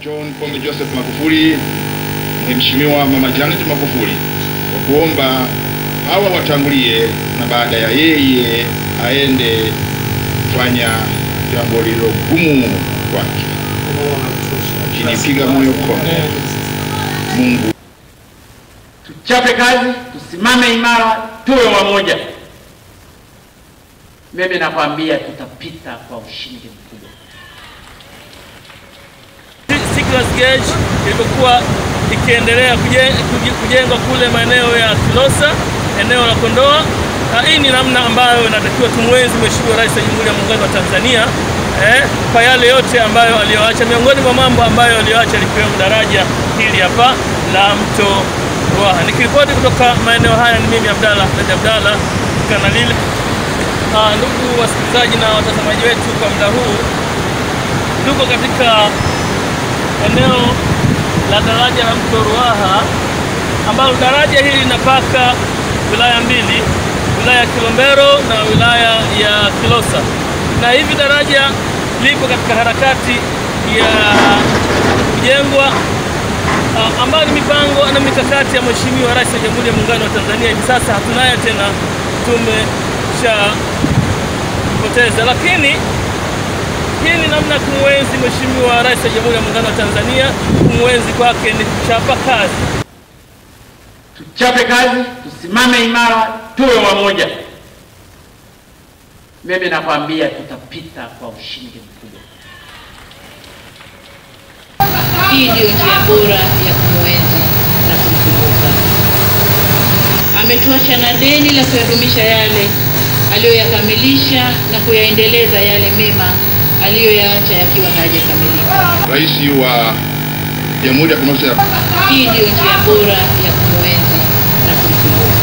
John Pombe Joseph Magufuli, Mheshimiwa Mama Janet Magufuli kwa kuomba hawa watangulie na baada ya yeye aende kufanya jambo lililo gumu kwake. Akinipiga moyo konde. Mungu Tuchape kazi, tusimame imara, tuwe wamoja. Mimi nakwambia tutapita kwa ushindi mkubwa. Siglas Gauge ilivyokuwa ikiendelea kuje- kuji- kujengwa kule maeneo ya Kilosa, eneo la Kondoa. Na hii ni namna ambayo inatakiwa tumwenzi Mheshimiwa Rais wa Jamhuri ya Muungano wa Tanzania eh, kwa yale yote ambayo aliyoacha. Miongoni mwa mambo ambayo aliyoacha likiwemo daraja hili hapa la mto Ruaha. Nikiripoti kutoka maeneo haya ni mimi Abdalla Ahmed Abdalla Kanalile. Ah, ndugu wasikilizaji na watazamaji wetu, kwa muda huu tuko katika eneo la daraja la mto Ruaha ambalo daraja hili linapaka wilaya mbili, wilaya ya Kilombero na wilaya ya Kilosa, na hivi daraja lipo katika harakati ya kujengwa ah, ambayo ni mipango na mikakati ya Mheshimiwa Rais wa Jamhuri ya Muungano wa Tanzania. Hivi sasa hatunaye tena, tumeshapoteza, lakini hii ni namna ya kumwenzi Mheshimiwa Rais wa Jamhuri ya Muungano wa Tanzania. Kumwenzi kwake ni kuchapa kazi. Tuchape kazi, tusimame imara, tuwe wamoja. Mimi nakwambia tutapita kwa ushindi mkubwa. Hii ndiyo njia bora ya kumwenzi na kumkumbuka. Ametuacha na deni la kuyadumisha yale aliyoyakamilisha na kuyaendeleza yale mema aliyoyaacha yakiwa hayajakamilika. Rais wa Jamhuri ya Kidemokrasia ya Hii ndiyo njia bora ya kumwenzi na kumkumbuka.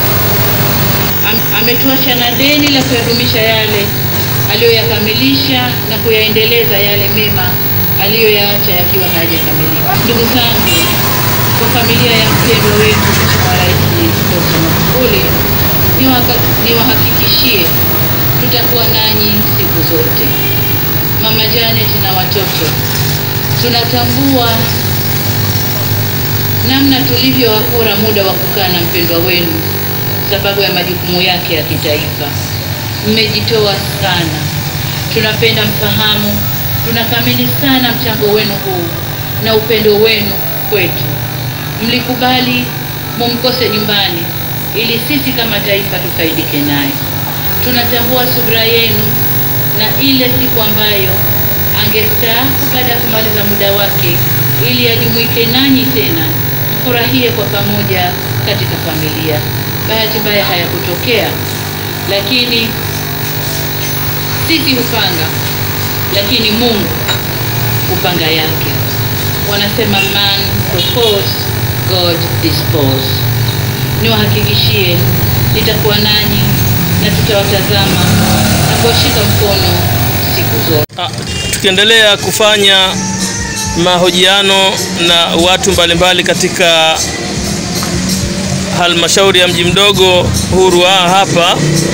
Am- Ametuacha na deni la kuyadumisha yale aliyoyakamilisha na kuyaendeleza yale mema aliyoyaacha yakiwa hayajakamilika. Ndugu zangu, kwa familia ya mpendwa wetu Mheshimiwa Rais Dr. Magufuli, niwaka- niwahakikishie tutakuwa nanyi siku zote. Mama Janet na watoto, tunatambua namna tulivyowakora muda wa kukaa na mpendwa wenu sababu ya majukumu yake ya kitaifa. Mmejitoa sana, tunapenda mfahamu, tunathamini sana mchango wenu huu na upendo wenu kwetu. Mlikubali mumkose nyumbani ili sisi kama taifa tufaidike naye. Tunatambua subira yenu na ile siku ambayo angestaafu baada ya kumaliza muda wake ili ajumuike nanyi tena mfurahie kwa pamoja katika familia. Bahati mbaya hayakutokea, lakini sisi hupanga, lakini Mungu hupanga yake. Wanasema man propose, God dispose. Niwahakikishie nitakuwa nanyi na tutawatazama na kuwashika mkono siku zote. Ah, tukiendelea kufanya mahojiano na watu mbalimbali katika halmashauri ya mji mdogo huu Ruaha hapa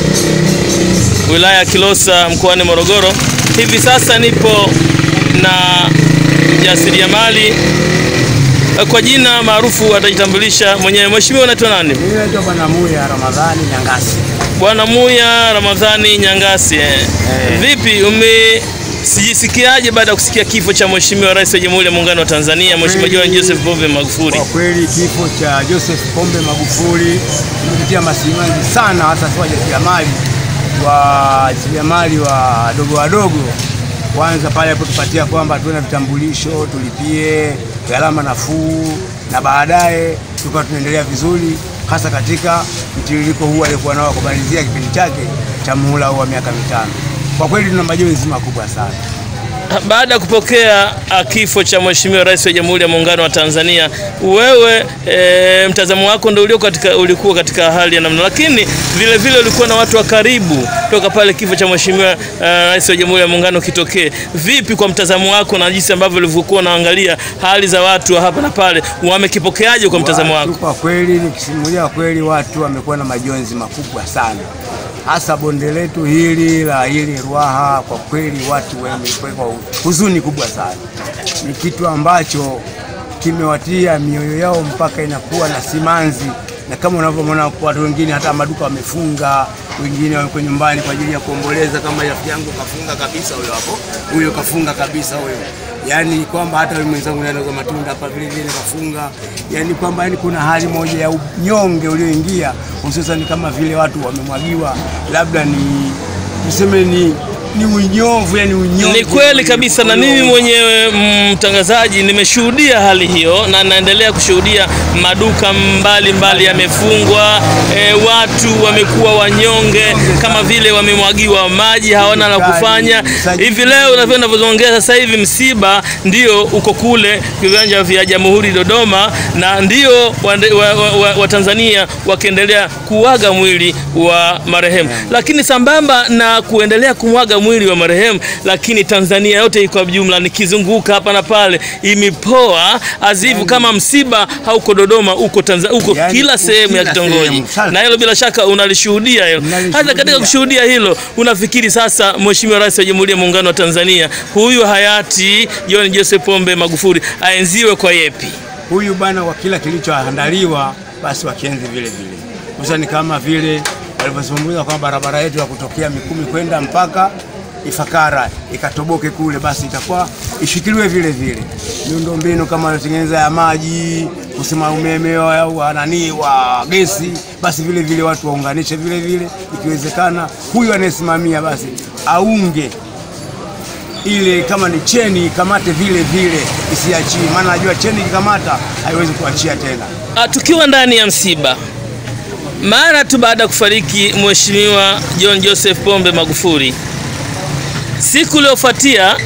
wilaya ya Kilosa mkoani Morogoro. Hivi sasa nipo na mjasiriamali eh, kwa jina maarufu atajitambulisha mwenyewe. Mheshimiwa, unaitwa nani? Mimi naitwa Bwana Muya Ramadhani Nyangasi. Bwana Muya Ramadhani Nyangasi. eh. Eh. Vipi ume sijisikiaje baada ya kusikia kifo cha Mheshimiwa Rais wa Jamhuri ya Muungano wa Tanzania Mheshimiwa John kweli- Joseph Pombe Magufuli? Kwa kweli kifo cha Joseph Pombe Magufuli kimetutia masimanzi sana, hasa sisi wajasiriamali wajasiriamali wadogo wadogo. Kwanza pale alipotupatia kwamba tuwe na vitambulisho, tulipie gharama nafuu, na baadaye tukawa tunaendelea vizuri, hasa katika mtiririko huu aliokuwa nao kumalizia kipindi chake cha muhula huu wa miaka mitano. Kwa kweli tuna majonzi makubwa sana. Baada ya kupokea ah, kifo cha Mheshimiwa Rais wa Jamhuri ya Muungano wa Tanzania, wewe e, mtazamo wako ndio ulio katika, ulikuwa katika hali ya namna, lakini vile vile ulikuwa na watu wa karibu toka pale kifo cha Mheshimiwa uh, Rais wa Jamhuri ya Muungano kitokee. Vipi kwa mtazamo wako na jinsi ambavyo ulivyokuwa unaangalia hali za watu wa hapa na pale, wamekipokeaje kwa mtazamo Watu wako? Kwa kweli nikisimulia kweli, watu wamekuwa na majonzi makubwa sana, hasa bonde letu hili la hili Ruaha. Kwa kweli watu wamepekwa huzuni kubwa sana, ni kitu ambacho kimewatia mioyo yao mpaka inakuwa na simanzi, na kama unavyoona watu wengine hata maduka wamefunga, wengine wako nyumbani kwa ajili ya kuomboleza. Kama rafiki yangu kafunga kabisa, huyo hapo, huyo kafunga kabisa huyo yaani kwamba hata yule mwenzangu anauza matunda hapa vile vile kafunga, yaani kwamba yani kuna hali moja ya unyonge ulioingia, hususan kama vile watu wamemwagiwa, labda ni tuseme ni ni unyovu, yani unyovu. Ni kweli kabisa, na mimi mwenyewe mtangazaji nimeshuhudia hali hiyo na naendelea kushuhudia. Maduka mbalimbali mbali yamefungwa, e, watu wamekuwa wanyonge, kama vile wamemwagiwa maji, hawana la kufanya. Hivi leo ninavyozungumzia sasa hivi, msiba ndio uko kule viwanja vya Jamhuri Dodoma, na ndio Watanzania wa, wa, wa wakiendelea kuaga mwili wa marehemu, lakini sambamba na kuendelea kumwaga mwili wa marehemu, lakini Tanzania yote kwa jumla, nikizunguka hapa na pale, imepoa azivu kama msiba hauko Dodoma, uko Tanzania, uko Yani, kila sehemu ya kila kitongoji, sehemu. na hilo bila shaka unalishuhudia hilo. Nalishuhudia. Hata katika kushuhudia hilo, unafikiri sasa Mheshimiwa Rais wa Jamhuri ya Muungano wa Tanzania huyu hayati John Joseph Pombe Magufuli aenziwe kwa yepi? huyu bwana kwa kila kilichoandaliwa basi wakienzi vile vile, hususani kama vile walivyozungumza kwamba barabara yetu ya kutokea Mikumi kwenda mpaka Ifakara ikatoboke kule, basi itakuwa ishikiliwe vile vile. Miundombinu kama wanatengeneza ya maji, kusema umeme au nani wa gesi, basi vile vile watu waunganishe vile vile, ikiwezekana huyu anayesimamia basi aunge ile kama ni cheni ikamate vile vile isiachie, maana najua cheni ikikamata haiwezi kuachia tena. Ah, tukiwa ndani ya msiba mara tu baada ya kufariki Mheshimiwa John Joseph Pombe Magufuli, siku iliyofuatia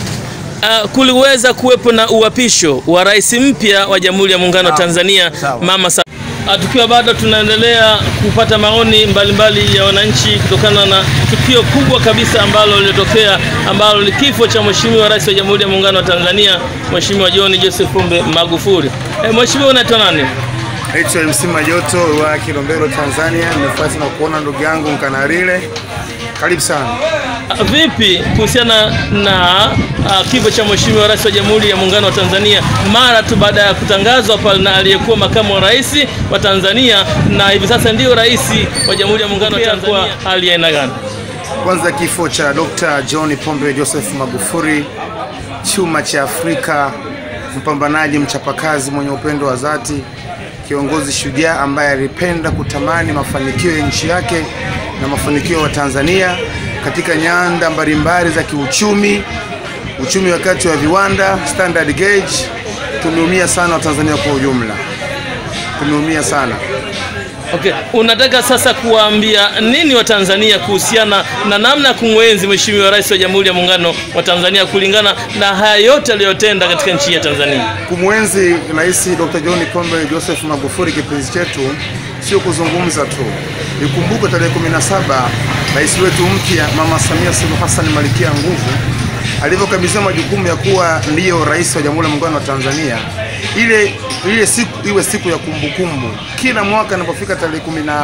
uh, kuliweza kuwepo na uapisho wa rais mpya wa Jamhuri ya Muungano wa Sawa, Tanzania sawa. Mama Sa Ah, tukiwa bado tunaendelea kupata maoni mbalimbali ya wananchi kutokana na tukio kubwa kabisa ambalo lilitokea ambalo ni kifo cha Mheshimiwa Rais wa Jamhuri ya Muungano wa Tanzania Mheshimiwa John Joseph Pombe Magufuli. Eh, Mheshimiwa unaitwa nani? Naitwa MC Majoto wa Kilombero, Tanzania. Nimefurahi sana kuona ndugu yangu Mkanarile, karibu sana. Ah, Vipi kuhusiana na ah, kifo cha Mheshimiwa Rais wa Jamhuri ya Muungano wa Tanzania mara tu baada ya kutangazwa pale na aliyekuwa makamu wa rais wa Tanzania na hivi sasa ndio rais wa Jamhuri ya Muungano wa Tanzania, hali ya aina gani? Kwanza kifo cha Dr. John Pombe Joseph Magufuli, chuma cha Afrika, mpambanaji, mchapakazi, mwenye upendo wa dhati, kiongozi shujaa ambaye alipenda kutamani mafanikio ya nchi yake na mafanikio ya Tanzania katika nyanda mbalimbali za kiuchumi, uchumi wakati wa viwanda, standard gauge. Tumeumia sana Watanzania kwa ujumla, tumeumia sana. Okay, unataka sasa kuwaambia nini Watanzania kuhusiana na namna ya kumwenzi Mheshimiwa Rais wa Jamhuri ya Muungano wa Tanzania kulingana na haya yote aliyotenda katika nchi ya Tanzania? Kumwenzi Rais Dr. John Pombe Joseph Magufuli kipenzi chetu sio kuzungumza tu. Ikumbuke tarehe 17 rais wetu mpya Mama Samia Suluhu Hassan Malkia Nguvu alivyokabidhiwa majukumu ya kuwa ndiyo rais wa Jamhuri ya Muungano wa Tanzania, ile ile siku iwe siku ya kumbukumbu. Kila mwaka inapofika tarehe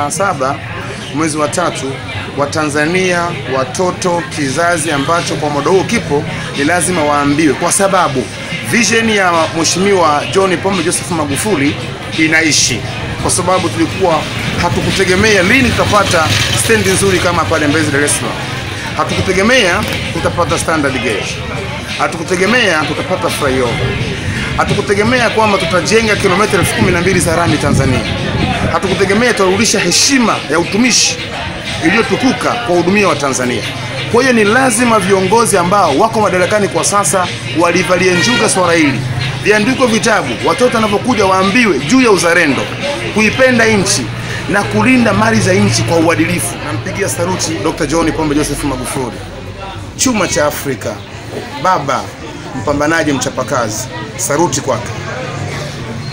17 mwezi wa tatu, Watanzania, watoto, kizazi ambacho kwa muda huu kipo, ni lazima waambiwe, kwa sababu vision ya Mheshimiwa John Pombe Joseph Magufuli inaishi, kwa sababu tulikuwa hatukutegemea lini tutapata stendi nzuri kama pale Mbezi, Dar es Salaam. Hatukutegemea tutapata standard gauge, hatukutegemea tutapata flyover, hatukutegemea kwamba tutajenga kilomita elfu kumi na mbili za rami Tanzania, hatukutegemea tutarudisha heshima ya utumishi iliyotukuka kwa hudumia wa Tanzania. Kwa hiyo ni lazima viongozi ambao wako madarakani kwa sasa walivalie njuga swala hili, viandikwe vitabu, watoto wanapokuja waambiwe juu ya uzalendo, kuipenda nchi na kulinda mali za nchi kwa uadilifu. Nampigia saluti Dr. John Pombe Joseph Magufuli, chuma cha Afrika, baba mpambanaji, mchapakazi. Saruti kwake.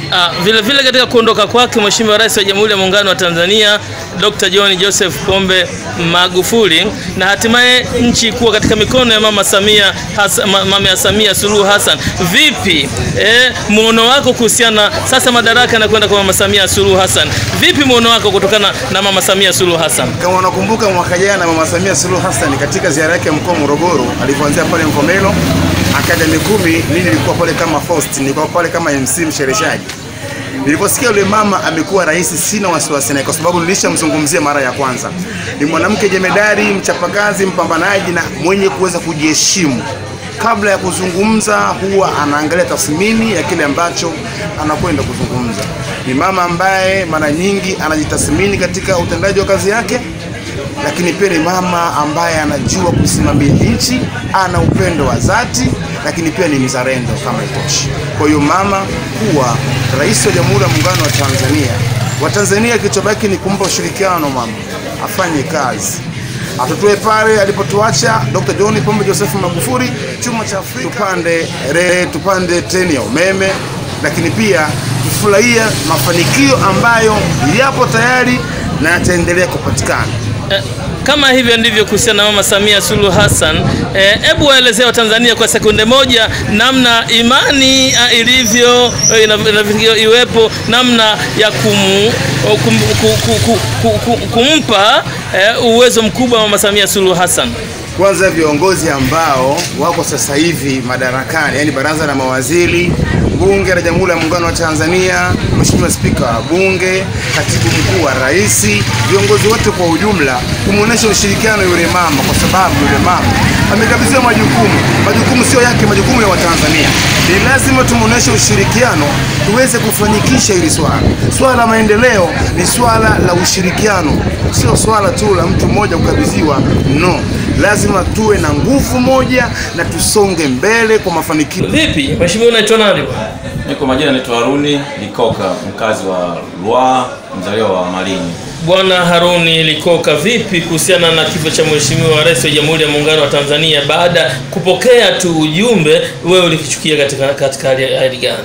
Ah, vile vile katika kuondoka kwake Mheshimiwa Rais wa Jamhuri ya Muungano wa Tanzania Dr. John Joseph Pombe Magufuli na hatimaye nchi kuwa katika mikono ya Mama Samia Hasa, ma- Mama ya Samia Suluhu Hassan. Vipi eh, muono wako kuhusiana sasa madaraka yanakwenda kwa Mama Samia Suluhu Hassan. Vipi muono wako kutokana na Mama Samia Suluhu Hassan? Kama unakumbuka mwaka jana Mama Samia Suluhu Hassan katika ziara yake ya mkoa wa Morogoro alipoanzia pale Mvomero akaja Mikumi, mimi nilikuwa pale kama host, nilikuwa pale kama MC mshereheshaji. Niliposikia yule mama amekuwa rais, sina wasiwasi naye kwa sababu nilishamzungumzia mara ya kwanza. Ni mwanamke jemedari, mchapakazi, mpambanaji na mwenye kuweza kujiheshimu. Kabla ya kuzungumza, huwa anaangalia tathmini ya kile ambacho anakwenda kuzungumza. Ni mama ambaye mara nyingi anajitathmini katika utendaji wa kazi yake, lakini pia ni mama ambaye anajua kusimamia nchi, ana upendo wa dhati, lakini pia ni mzalendo kama itoshi. Kwa hiyo mama kuwa rais wa Jamhuri ya Muungano wa Tanzania, Watanzania kilichobaki ni kumpa ushirikiano mama afanye kazi atutoe pale alipotuacha Dr. John Pombe Joseph Magufuli, chuma cha Afrika, tupande re, tupande treni ya umeme, lakini pia tufurahia mafanikio ambayo yapo tayari na yataendelea kupatikana. Eh, kama hivyo ndivyo kuhusiana na Mama Samia Suluhu Hassan. Hebu eh, waelezea Watanzania kwa sekunde moja namna imani ah, ilivyo eh, inav- inavyo iwepo namna ya kumu, kum, ku, ku, ku, ku, ku, kumpa eh, uwezo mkubwa Mama Samia Suluhu Hassan. Kwanza viongozi ambao wako sasa hivi madarakani, yani baraza la mawaziri, bunge la Jamhuri ya Muungano wa Tanzania, Mheshimiwa Spika wa Bunge, katibu mkuu wa rais, viongozi wote kwa ujumla, kumwonyesha ushirikiano yule mama, kwa sababu yule mama amekabidhiwa majukumu. Majukumu sio yake, majukumu ya Watanzania. Ni lazima tumwonyeshe ushirikiano tuweze kufanikisha hili swala. Swala la maendeleo ni swala la ushirikiano, sio swala tu la mtu mmoja kukabidhiwa. No, lazima tuwe na nguvu moja na tusonge mbele kwa mafanikio. Vipi Mheshimiwa, unaitwa nani? Niko majina naitwa Haruni Likoka, mkazi wa Ruaha, mzaliwa wa Malinyi. Bwana Haruni Likoka, vipi kuhusiana na kifo cha Mheshimiwa Rais wa Jamhuri ya Muungano wa Tanzania? Baada ya kupokea tu ujumbe, wewe ulikichukia katika katika hali hali gani?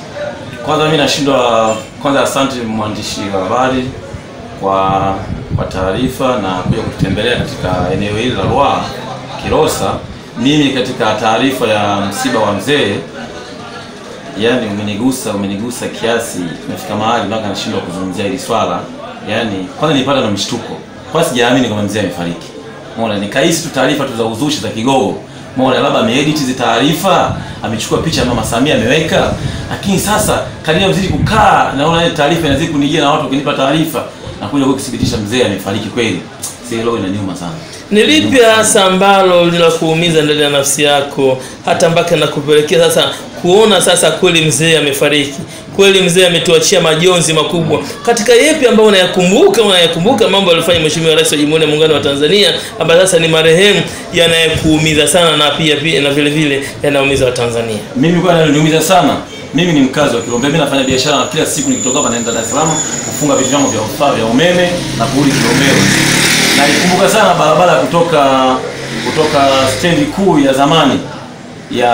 Kwanza mimi nashindwa, kwanza asante mwandishi wa habari kwa kwa taarifa na kuja kututembelea katika eneo hili la Ruaha Kilosa. Mimi katika taarifa ya msiba wa mzee, yani umenigusa umenigusa kiasi, imefika mahali mpaka nashindwa kuzungumzia hili swala. Yani kwanza nilipata na mshtuko, kwanza sijaamini kama mzee amefariki. Umeona, nikahisi tu taarifa tu za uzushi za kigogo. Umeona, labda ameedit hizi taarifa, amechukua picha ya Mama Samia ameweka. Lakini sasa kadri mzidi kukaa, naona ile taarifa inazidi kunijia na watu wakinipa taarifa na kuja kukithibitisha mzee amefariki kweli. Sasa hilo inaniuma sana. Ni lipi hasa ambalo linakuumiza ndani ya nafsi yako hata mpaka nakupelekea sasa kuona sasa kweli mzee amefariki, kweli mzee ametuachia majonzi makubwa? Katika yepi ambayo unayakumbuka, unayakumbuka mambo aliyofanya Mheshimiwa Rais wa Jamhuri ya Muungano wa Tanzania ambaye sasa ni marehemu, yanayekuumiza sana na pia pia na vile vile yanaumiza Watanzania? Mimi kwa naniumiza sana. Mimi ni mkazi wa Kilombe. Mimi nafanya biashara na kila siku nikitoka hapa naenda Dar es Salaam kufunga vitu vyangu vya vifaa vya umeme na kurudi Kilombero. Na nikumbuka sana barabara ya kutoka kutoka stendi kuu ya zamani ya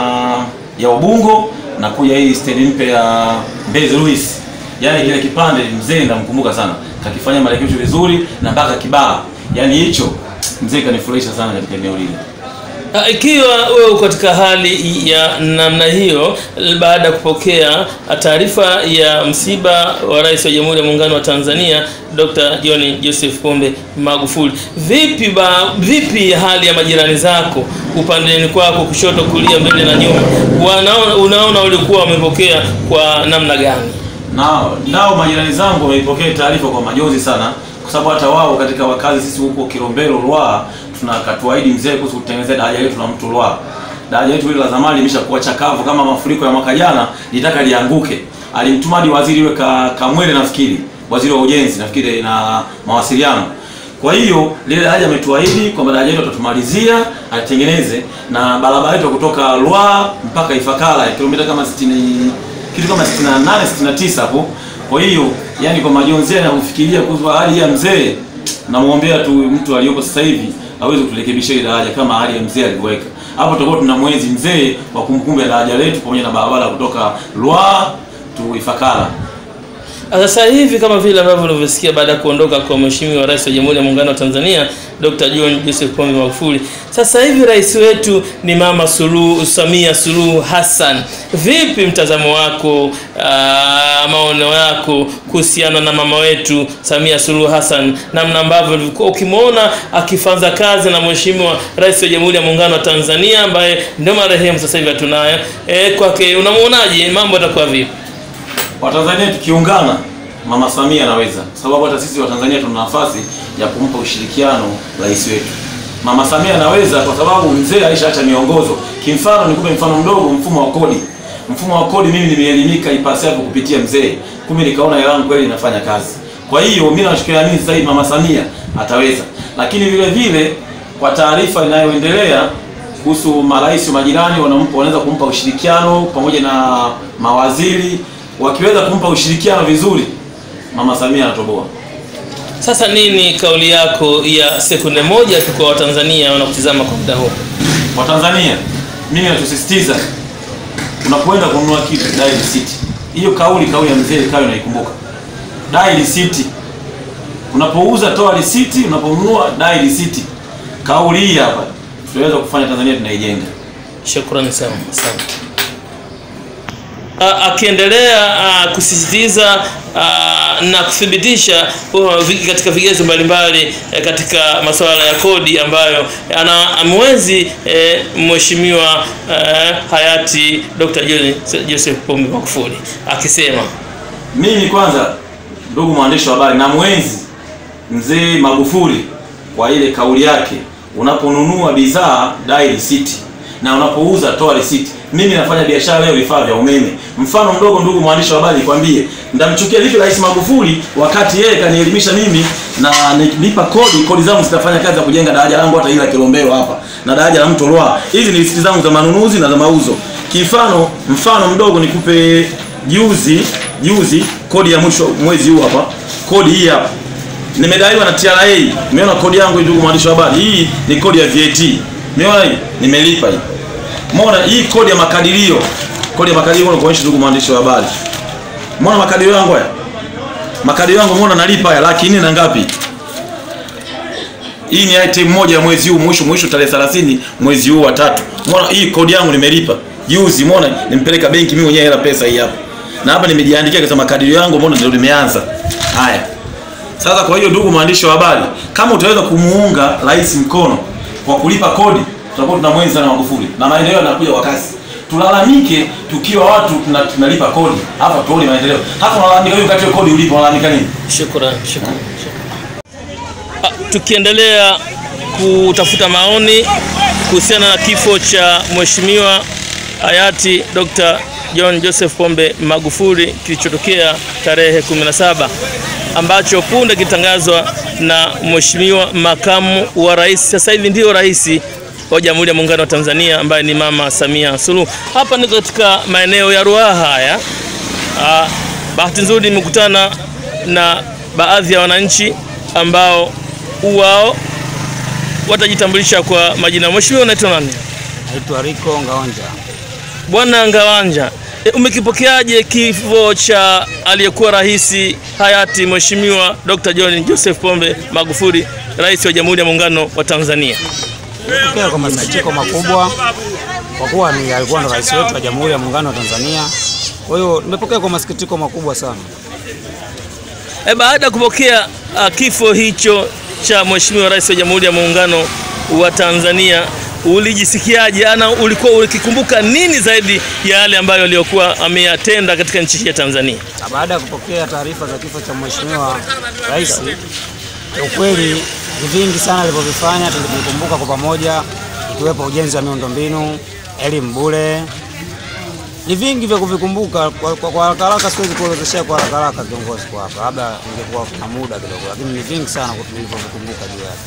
ya Ubungo na kuja hii stendi mpya ya Mbezi Luis. Yaani kile kipande mzee namkumbuka sana. Kakifanya marekebisho vizuri na mpaka Kibaha. Yaani hicho mzee kanifurahisha sana katika eneo lile. Ah, Ikiwa wewe uko katika hali ya namna hiyo, baada ya kupokea taarifa ya msiba wa Rais wa Jamhuri ya Muungano wa Tanzania Dr. John Joseph Pombe Magufuli, vipi ba, vipi hali ya majirani zako upandeni kwako, kushoto, kulia, mbele na nyuma, wanaona unaona walikuwa wamepokea kwa namna gani? nao nao majirani zangu wameipokea taarifa kwa majonzi sana, kwa sababu hata wao katika wakazi sisi huko Kilombero Ruaha tunakatuahidi mzee kuhusu kutengenezea daraja letu la mto Ruaha. Daraja letu hili la zamani limeshakuwa chakavu kama mafuriko ya mwaka jana, litaka lianguke. Alimtuma hadi waziri we ka, Kamwele nafikiri, waziri wa ujenzi nafikiri na mawasiliano. Kwa hiyo lile daraja ametuahidi kwamba daraja letu atatumalizia, alitengeneze na barabara yetu ya kutoka Ruaha mpaka Ifakara ya kilomita kama 60 kitu kama 68 69 hapo. Kwa hiyo yani, kwa majonzi na kufikiria kuhusu hali ya mzee, namwombea tu mtu aliyopo sasa hivi aweze kuturekebishia ile daraja kama hali ya mzee alivyoweka hapo. Tutakuwa tuna mwenzi mzee wa kumbukumbu ya daraja letu pamoja na barabara kutoka Ruaha tu Ifakara. Sasa hivi kama vile ambavyo ulivyosikia baada ya kuondoka kwa Mheshimiwa Rais wa Jamhuri ya Muungano wa Tanzania Dr. John Joseph Pombe Magufuli, sasa hivi rais wetu ni Mama Suluhu Samia Suluhu Hassan. Vipi mtazamo wako, aa, maono yako kuhusiana na mama wetu Samia Suluhu Hassan, namna ambavyo ulikuwa ukimwona akifanza kazi na Mheshimiwa Rais wa Jamhuri ya Muungano wa Tanzania ambaye ndio marehemu sasa hivi hatunaye, eh, kwake unamwonaje, mambo yatakuwa vipi? Watanzania tukiungana, Mama Samia anaweza, kwa sababu hata sisi Watanzania tuna nafasi ya kumpa ushirikiano rais wetu. Mama Samia anaweza kwa sababu mzee alishaacha miongozo. Kimfano, nikupe mfano mdogo, mfumo wa kodi. Mfumo wa kodi mimi nimeelimika ipasavyo kupitia mzee, kumbe nikaona hela yangu kweli inafanya kazi. Kwa hiyo mimi nashikilia nini sasa hivi, Mama Samia ataweza. Lakini vile vile kwa taarifa inayoendelea kuhusu marais wa majirani wanampa, wanaweza kumpa ushirikiano pamoja na mawaziri wakiweza kumpa ushirikiano vizuri, Mama Samia anatoboa. Sasa nini kauli yako ya sekunde moja tu kwa Watanzania wanakutizama kwa muda huu? Watanzania, mimi nachosisitiza, unapoenda kununua kitu dai risiti. Hiyo kauli kauli ya mzee kawe naikumbuka, dai risiti. Unapouza toa risiti, unaponunua dai risiti. Kauli hii hapa tunaweza kufanya Tanzania tunaijenga. Shukrani sana, asante. A- Akiendelea a, kusisitiza a, na kuthibitisha uh, vi- katika vigezo mbalimbali eh, katika masuala ya kodi ambayo ana amwezi eh, mheshimiwa eh, hayati Dr. John Joseph Pombe Magufuli akisema Mimi kwanza, ndugu mwandishi wa habari, na mwenzi mzee Magufuli kwa ile kauli yake, unaponunua bidhaa dai risiti na unapouza toa risiti. Mimi nafanya biashara leo vifaa vya umeme. Mfano mdogo, ndugu mwandishi wa habari, nikwambie, ndamchukia vipi Rais Magufuli wakati yeye kanielimisha mimi na nipa kodi, kodi zangu zitafanya kazi ya kujenga daraja langu hata ila Kilombero hapa na daraja la mto Ruaha. Hizi ni risiti zangu za manunuzi na za mauzo. Kifano, mfano mdogo nikupe juzi juzi kodi ya mwisho mwezi huu hapa, kodi hii hapa nimedaiwa na TRA. Umeona kodi yangu hii, ndugu mwandishi wa habari, hii ni kodi ya VAT. Umeona hii, nimelipa hii. Umeona hii kodi ya makadirio, kodi ya makadirio na kuonyesha, ndugu mwandishi wa habari, umeona makadirio yangu haya, makadirio yangu umeona nalipa haya laki nne na ngapi? Hii ni item moja ya mwezi huu mwisho mwisho tarehe 30 mwezi huu wa tatu. Umeona hii kodi yangu nimelipa juzi, umeona nimpeleka benki mimi mwenyewe hela pesa hii hapa. Na hapa nimejiandikia kwa makadirio yangu, umeona ndio limeanza. Haya. Sasa kwa hiyo ndugu mwandishi wa habari, kama utaweza kumuunga rais mkono kwa kulipa kodi, tutakuwa tunamwenzi sana Magufuli na maendeleo yanakuja kwa kasi. Tulalamike tukiwa watu tuna, tunalipa kodi hapa, tuone maendeleo. Hata unalalamika hiyo wakati kodi ulipo, unalalamika nini? Shukran, shukran. Ah, Tukiendelea kutafuta maoni kuhusiana na kifo cha Mheshimiwa hayati Dr. John Joseph Pombe Magufuli kilichotokea tarehe 17 ambacho punde kitangazwa na Mheshimiwa makamu wa rais, sasa hivi ndio rais wa Jamhuri ya Muungano wa Tanzania ambaye ni Mama Samia Suluhu. Hapa niko katika maeneo ya Ruaha haya. Ah, bahati nzuri nimekutana na baadhi ya wananchi ambao wao watajitambulisha kwa majina. Mheshimiwa, unaitwa nani? Naitwa Rico Ngaonja. Bwana Ngawanja, e, umekipokeaje kifo cha aliyekuwa rais hayati Mheshimiwa Dr. John Joseph Pombe Magufuli, rais wa Jamhuri ya Muungano wa Tanzania? Nimepokea kwa masikitiko makubwa kwa kuwa ni alikuwa ndo rais wetu wa Jamhuri ya Muungano wa Tanzania. Kwa hiyo nimepokea kwa masikitiko makubwa sana. E, baada ya kupokea uh, kifo hicho cha Mheshimiwa Rais wa Jamhuri ya Muungano wa Tanzania ulijisikiaje? Ana ulikuwa ukikumbuka nini zaidi ya yale ambayo aliyokuwa ameyatenda katika nchi hii ya Tanzania? Na baada ya kupokea taarifa za kifo cha Mheshimiwa Rais, ukweli ni vingi sana alivyovifanya, tulivikumbuka kwa pamoja, ikiwepo ujenzi wa miundombinu, elimu bure. Ni vingi vya kuvikumbuka kwa, kwa, kwa haraka haraka, siwezi kuorodheshea kwa haraka haraka kiongozi kwa hapa, labda ingekuwa kuna muda kidogo, lakini ni vingi sana tulivyovikumbuka juu yake.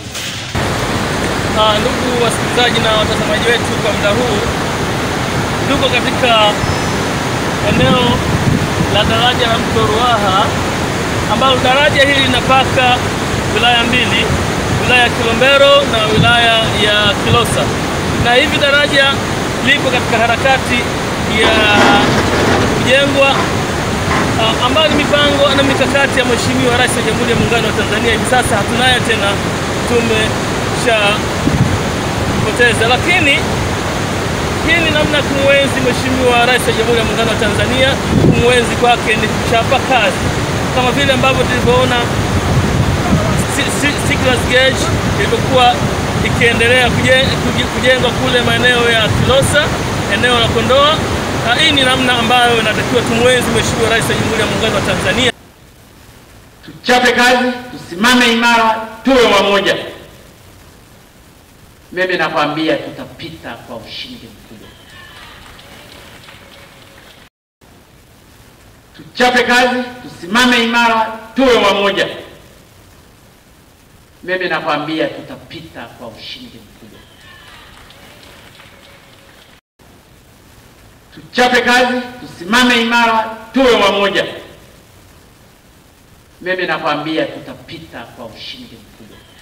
Ah, ndugu wasikilizaji na watazamaji wetu, kwa muda huu tuko katika eneo la daraja la mto Ruaha ambalo daraja hili linapaka wilaya mbili, wilaya ya Kilombero na wilaya ya Kilosa, na hivi daraja lipo katika harakati ya kujengwa uh, ambayo ni mipango na mikakati ya Mheshimiwa Rais wa Jamhuri ya Muungano wa Tanzania. Hivi sasa hatunayo tena, tumeshapoteza, lakini hii ni namna ya kumwenzi Mheshimiwa Rais wa Jamhuri ya Muungano wa Tanzania. Kumwenzi kwake ni kuchapa kazi, kama vile ambavyo tulivyoona Si- Si- Stiegler's Gauge ilivyokuwa ikiendelea kuje- kuji- kujengwa kule maeneo ya Kilosa, eneo la Kondoa. Na hii ni namna ambayo inatakiwa tumwenzi Mheshimiwa Rais wa Jamhuri ya Muungano wa Tanzania. tuchape kazi, tusimame imara, tuwe wamoja. Mimi nakwambia tutapita kwa ushindi mkubwa. Tuchape kazi, tusimame imara, tuwe wamoja. Mimi nakwambia tutapita kwa ushindi mkubwa. Tuchape kazi, tusimame imara, tuwe wamoja. Mimi nakwambia tutapita kwa ushindi mkubwa.